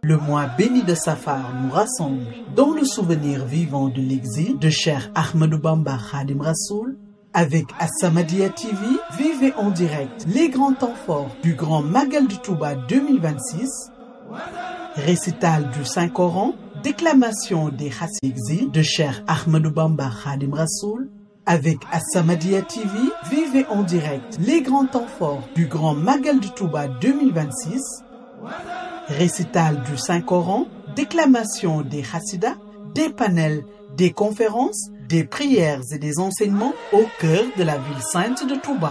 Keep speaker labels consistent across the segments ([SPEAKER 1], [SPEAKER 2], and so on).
[SPEAKER 1] Le mois béni de Safar nous rassemble dans le souvenir vivant de l'exil de Cheikh Ahmadou Bamba Khadim Rassoul. Avec As-Samadiyya TV, vivez en direct les grands temps forts du Grand Magal du Touba 2026, récital du Saint-Coran, déclamation des Hadiths exil de Cheikh Ahmadou Bamba Khadim Rassoul. Avec As-Samadiyya TV, vivez en direct les grands temps forts du Grand Magal du Touba 2026, récital du Saint-Coran, déclamation des Hassidas, des panels, des conférences, des prières et des enseignements au cœur de la ville sainte de Touba.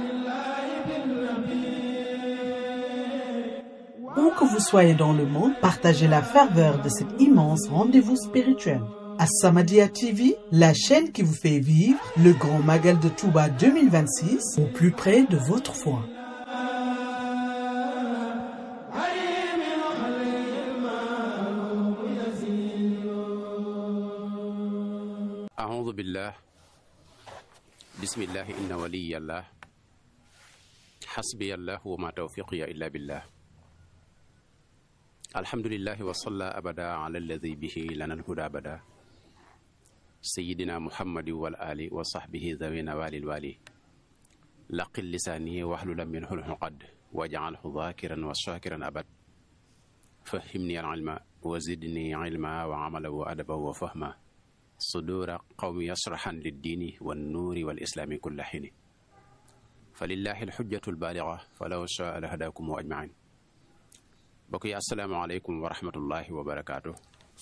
[SPEAKER 1] Où que vous soyez dans le monde, partagez la ferveur de cet immense rendez-vous spirituel. As-Samadiyya TV, la chaîne qui vous fait vivre le grand Magal de Touba 2026 au plus près de votre foi.
[SPEAKER 2] أعوذ بالله بسم الله إن ولي الله حسبي الله وما توفيقي إلا بالله الحمد لله وصلى أبدا على الذي به لنا الهدى أبدا سيدنا محمد والآل وصحبه ذوي نوال الوالي لقل لسانه واحلل منه العقد واجعله ذاكرا وشاكرا أبد فهمني العلم وزدني علما وعملا وأدبا وفهما صدور قوم يصرحا للدين والنور والإسلام كل حين فلله الحجة البالغة فلو شاء لهداكم أجمعين بقي السلام عليكم ورحمة الله وبركاته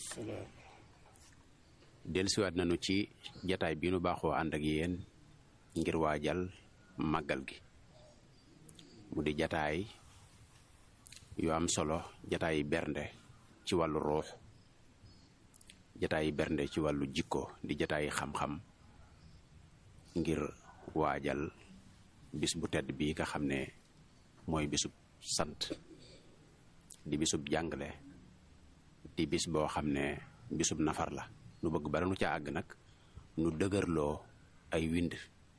[SPEAKER 2] dellusiwaat nañu ci jataay bi nu baaxoo ànd ak yéen ngir waajal màggal gi mu di jataay yu am solo jataay bernde ci wàllu ruux jataayi bernde ci wàllu jikko di jataayi xam-xam ngir waajal bis bu tedd bii nga xam ne mooy bisub sant di bisub jàngale di bis boo xam ne bisub nafar la nu bëgg bara nu ca àgg nag nu dëgërloo ay wind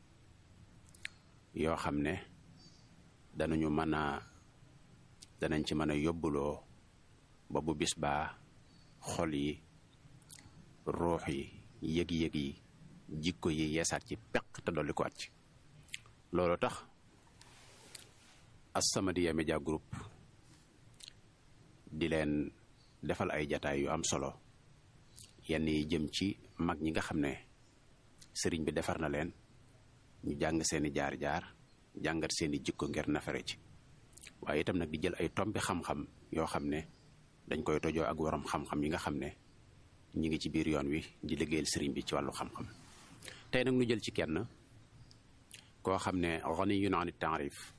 [SPEAKER 2] yoo xam ne danañu mën a danañ ci mën a yóbbuloo ba bu bis baa xol yi ruux yi yëg-yëg yi jikko yi yeesaat ci peq te dolli ko at ci loolu tax As-Samadiyya Media Group di leen defal ay jataay yu am solo yenn yi jëm ci mag ñi nga xam ne sëriñ bi defar na leen ñu jàng seeni jaar-jaar jàngat seeni jikko ngir nafare ci waaye itam nag di jël ay tombi xam-xam yoo xam ne dañ koy tojoo ak waroom xam-xam yi nga xam ne ñi ngi ci biir yoon wi di liggéeyal sëriñ bi ci wàllu xam-xam tey nag nu jël ci kenn koo xam ne ganiyun an taarif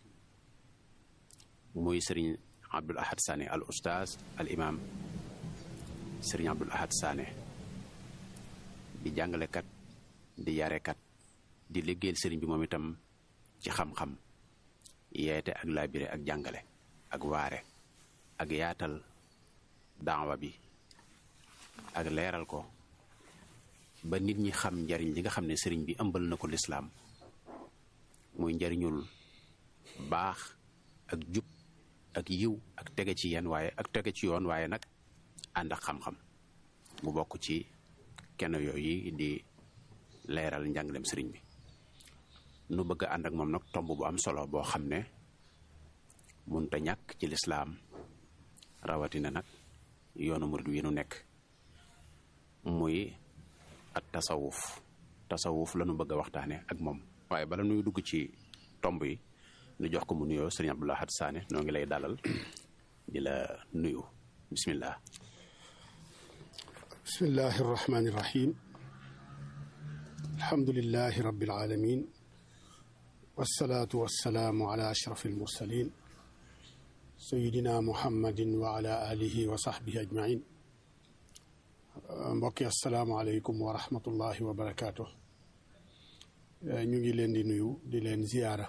[SPEAKER 2] muy sëriñ Abdul Ahad Sané al ustaaz al imam sëriñ Abdul Ahad Sané di jàngalekat di yarekat di liggéeyal sëriñ bi moom itam ci xam-xam yeete ak laabire ak jàngale ak waare ak yaatal daawa bi ak leeral ko ba nit ñi xam njariñ li nga xam ne sëriñ bi ëmbal na ko lislaam muy njariñul baax ak jub ak yiw ak tege ci yenn waaye ak tege ci yoon waaye nag ànd ak xam-xam mu bokk ci kenn yooyu di leeral njàngalem sëriñ bi nu bëgg a ànd ak moom nag tomb bu am solo boo xam ne munta ñàkk ci lislaam rawatina nag yoonu murid wi nu nekk muy at tasawuf tasawuf la nu bëgg a waxtaane ak moom waaye bala nuy dugg ci tomb yi nu jox ko mu nuyoo sëriñ Abdul Ahad Sané noo ngi lay dalal di la nuyu bismillah
[SPEAKER 3] bismillahi irrahmani irrahim alhamdulilahi rabbil alamin wassalaatu wassalaamu ala ashraf almursalin sayidina muhammadin wa ala alihi wa sahbihi ajmain mbokki asalaamaaleykum wa rahmatullahi wa barakaatu ñu ngi leen di nuyu di leen ziyaara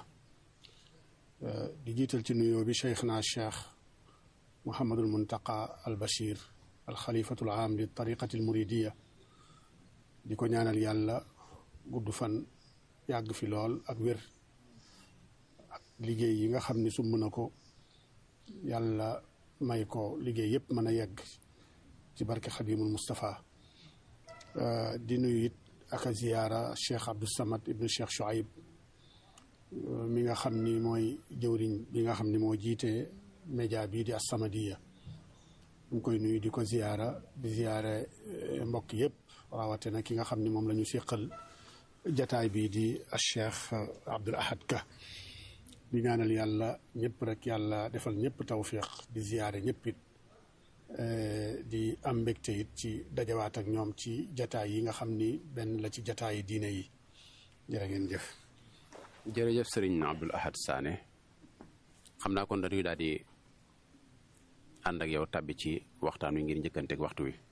[SPEAKER 3] di jiital ci nuyoo bi cheikh na cheikh Mouhamadul Muntaqa al Bachir al xalifatul aam li tariqati al muridiya di ko ñaanal yàlla gudd fan yàgg fi lool ak wér ak liggéey yi nga xam ne sumb na ko yàlla may ko liggéey yëpp mën a yegg ci barke xadimul Moustapha di nuyu it ak a ziyaara Cheikh Abdou Samad ibnu Cheikh Chouaib mi nga xam ni mooy jëwriñ bi nga xam ni moo jiite média bii di As-Samadiyya ñu ngi koy nuyu di ko ziyaara di ziyaare mbokk yëpp rawatina ki nga xam ni moom la ñu seqal jataay bii di Cheikh Abdoul Ahad Ka di ñaanal yàlla ñëpp rek yàlla defal ñëpp tawfiq di ziyaare ñëpp it di am mbégte it ci dajawaat ak ñoom ci jataay yi nga xam ni benn la ci jataay yi diine yi jërë ngeen jëf
[SPEAKER 2] jërëjëf sëriñ Abdoul Ahad Sané xam naa kon dañuy daal di ànd ak yow tàbbi ci waxtaan wi ngir njëkkanteeg waxtu wi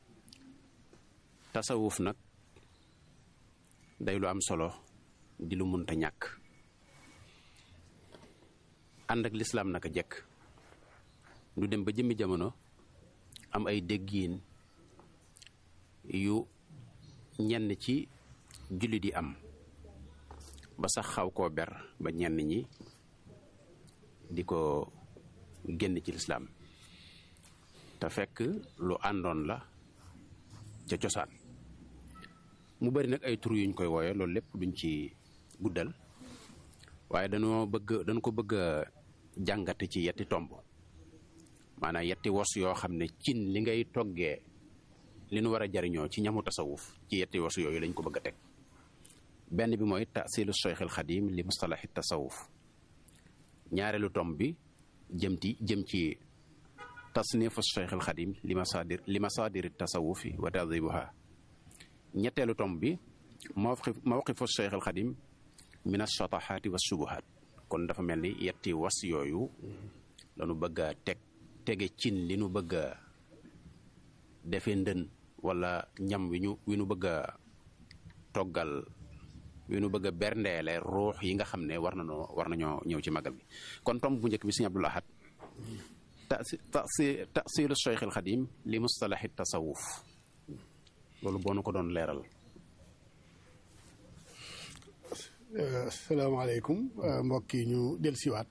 [SPEAKER 2] tasawuf nag day lu am solo di lu munta ñàkk ànd ak lislaam naka jekk du dem ba jëmmi jamono am ay déggiin yu ñenn ci jullit yi am ba sax xaw koo ber ba ñenn ñi di ko génn ci lislaam te fekk lu àndoon la ca cosaan mu bari nag ay tur yuñ koy wooye loolu lépp duñ ci guddal waaye dañoo bëgg dañ ko bëgg a jàngate ci yetti tomb maanaam yetti wos yoo xam ne cin li ngay toggee li nu war a jariñoo ci ñamu tasawuf ci yetti wos yooyu lañ ko bëgg a teg benn bi mooy tasilu cheikh al xadim li mustalahi tasawuf ñaareelu tomb bi jëm ci jëm ci tasnifu cheikh al xadim li masadir li masadiri tasawufi wa tadibuha ñetteelu tomb bi mawqif mawqifu cheikh al xadim min ashatahaati wa subuhaat kon dafa mel ni yetti was yooyu lañu bëgg a teg tege cin li nu bëgg a defee ndën wala ñam wi ñu wi nu bëgg a toggal wi nu bëgg a berndeele ruux yi nga xam ne war nañoo war nañoo ñëw ci magal bi kon tomb bu njëkk bi sëñ Abdul Ahad tasi tasi tasilu cheikh al xadim li mustalahi tasawuf loolu boo nu ko doon leeral
[SPEAKER 3] asalaamaaleykum mbokk yi ñu del siwaat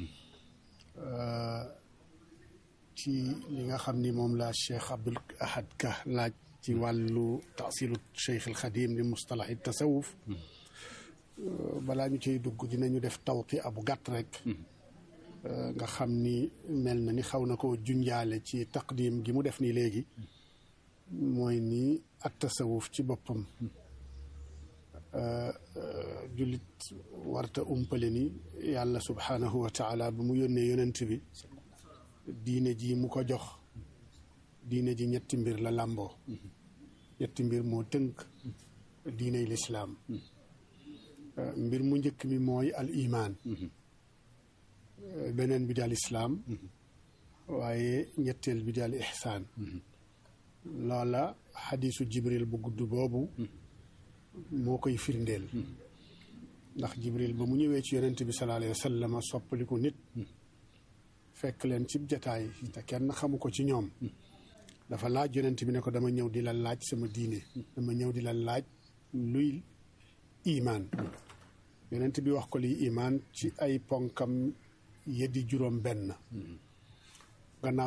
[SPEAKER 3] ci li nga xam ni moom la Cheikh Abdoul Ahad Ka laaj ci wàllu tasilu Cheikh al Xadim li mustalahi tasawuf balaa ñu ciy dugg dinañu def tawti abu gàtt rek nga xam ni mel na ni xaw na ko junjaale ci taqdim gi mu def nii léegi mooy ni ak tasawuf ci boppam jullit warta umpale ni yàlla subhaanahu wa taala bu mu yónnee yonent bi diine ji mu ko jox diine ji ñetti mbir la làmboo ñetti mbir moo tënk diiney lislaam mbir mu njëkk mi mooy al imaan beneen bi di al islaam waaye ñetteel bi di al ihsaan loola xadiisu jibril bu gudd boobu moo koy firndeel ndax jibril ba mu ñëwee ci yonent bi sallallahu alayhi wa sallam soppaliku nit fekk leen cib jataay te kenn xamu ko ci ñoom dafa laaj yonent bi ne ko dama ñëw di la laaj sama diine dama ñëw di la laaj luy imaan yonent bi wax ko liy imaan ci ay ponkam yeddi juróom benn